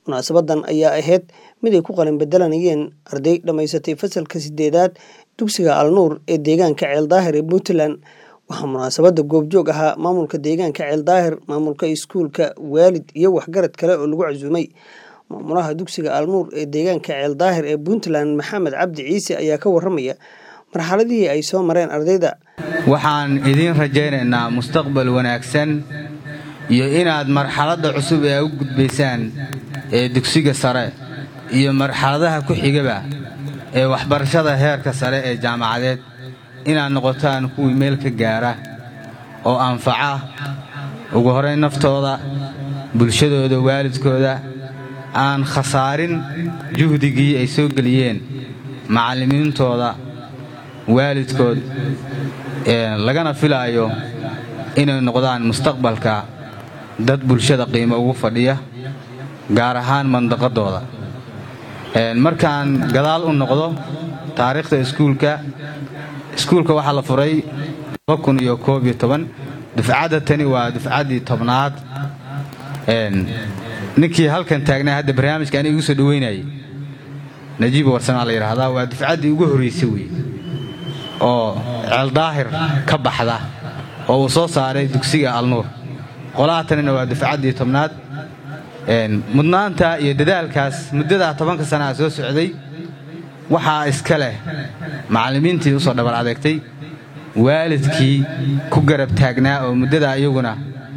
munaasabadan ayaa ahayd mid ay ku qalin bedelanayeen arday dhammaysatay fasalka sideedaad dugsiga alnuur ee deegaanka ceeldaahir ee puntland waxaa munaasabada goobjoog ahaa maamulka deegaanka ceeldaahir maamulka iskuulka waalid iyo waxgarad kale oo lagu casuumay maamulaha dugsiga alnuur ee deegaanka ceeldaahir ee puntland maxamed cabdi ciise ayaa ka waramaya marxaladihii ay soo mareen ardayda waxaan idiin rajaynaynaa mustaqbal wanaagsan iyo inaad marxaladda cusub ee u gudbaysaan ee dugsiga sare iyo marxaladaha ku xigaba ee waxbarashada heerka sare ee jaamacadeed inaad noqotaan kuwii meel ka gaara oo anfaca ugu horayn naftooda bulshadooda waalidkooda aan khasaarin juhdigii ay soo geliyeen macallimiintooda waalidkood lagana filaayo inay noqdaan mustaqbalka dad bulshada qiimo ugu fadhiya gaar ahaan mandaqadooda markaan gadaal u noqdo taariikhda iskuulka iskuulka waxaa la furay dufcadda tani waa dufcaddii tobnaad ninkii halkan taagnaa hadda barnaamijka aniga igu soo dhoweynayay najiib warsamaa la yidhaahdaa waa dufcaddii ugu horraysay wey oo ceeldaahir ka baxda oo uu soo saaray dugsiga alnuur qolaha tanina waa dufcaddii tobnaad mudnaanta iyo dadaalkaas muddadaa tobanka sanaa soo socday waxaa iska leh macallimiintii u soo dhabar adeegtay waalidkii ku garab taagnaa oo muddadaa iyaguna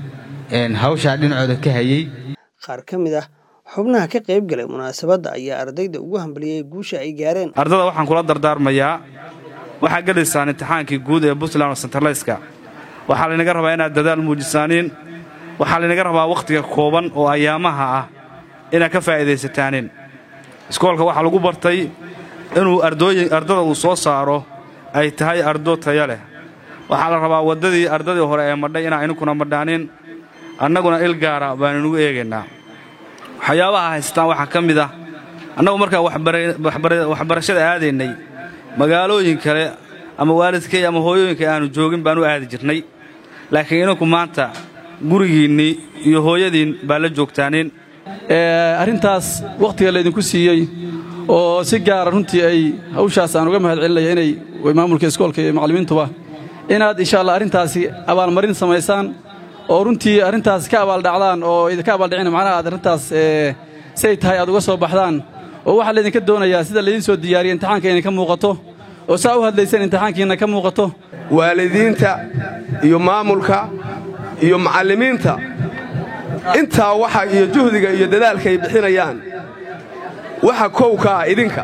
hawshaa dhinacooda ka hayey qaar ka mid ah xubnaha ka qayb galay munaasabadda ayaa ardayda ugu hambaliyey guusha ay gaareen ardada waxaan kula dardaarmayaa waxaa gelaysaan imtixaankii guud ee puntland oo sentarlayska waxaa laynaga rabaa inaad dadaal muujisaaniin waxaa laynaga rabaa wakhtiga kooban oo ayaamaha ah inaad ka faa'iidaysataanin iskoolka waxaa lagu bartay inuu ardada uu soo saaro ay tahay ardo taya leh waxaa la rabaa waddadii ardadii hore ee madhay inaan idinkuna madhaanin annaguna il gaara baanu inugu eegaynaa waxyaabaha haystaan waxaa ka mid ah annagu markaan waxbarashada aadaynay magaalooyin kale ama waalidkay ama hooyooyinka aanu joogin baan u aadi jirnay laakiin idinku maanta gurigiinnii iyo hooyadiin baa la joogtaanin arrintaas wakhtiga laydinku siiyey oo si gaara runtii ay hawshaas aan uga mahad celinaya inay maamulka iskoolka iyo macallimiintuba inaad insha allah arrintaasi abaalmarin samaysaan oo runtii arrintaas ka abaaldhacdaan oo idinka abaaldhicina macnaha aad arrintaas siay tahay aad uga soo baxdaan oo waxaa laydinka doonayaa sida laydiin soo diyaariya imtixaanka idinka muuqato oo saa u hadlayseen imtixaankiinna ka muuqato waalidiinta iyo maamulka iyo macallimiinta intaa waxa iyo juhdiga iyo dadaalka ay bixinayaan waxa kow ka ah idinka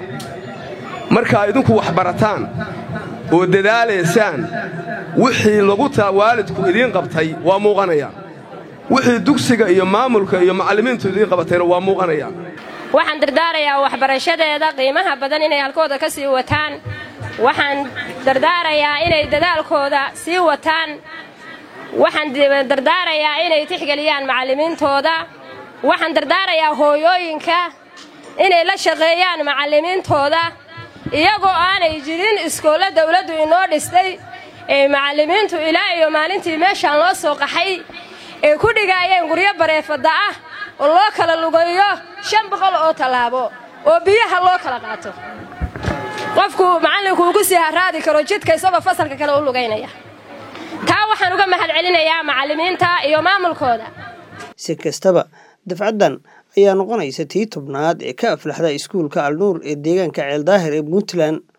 markaa idinku wax barataan oo dadaalaysaan wixii lagu taa waalidku idiin qabtay waa muuqanayaan wixii dugsiga iyo maamulka iyo macallimiintu idiin qabatayna waa muuqanayaan waxaan dardaarayaa waxbarashadeeda qiimaha badan inay halkooda ka sii wataan waxaan dardaarayaa inay dadaalkooda sii wataan waxaan dardaarayaa inay tixgeliyaan macallimiintooda waxaan dardaarayaa hooyooyinka inay la shaqeeyaan macallimiintooda iyagoo aanay jirin iskoolla dawladdu inoo dhistay ee macallimiintu ilaa iyo maalintii meeshaan loo soo qaxay ay ku dhigaayeen guryo bareefadda ah oo loo kala lugayo shan boqol oo tallaabo oo biyaha loo kala qaato qofku macallinku uu ku sii haraadi karo jidka isagoo fasalka kale u lugaynaya taa waxaan uga mahad celinayaa macallimiinta iyo maamulkooda si kastaba dafcaddan ayaa noqonaysa tii tobnaad ee ka aflaxda iskuulka alnuur ee deegaanka ceeldaahir ee puntland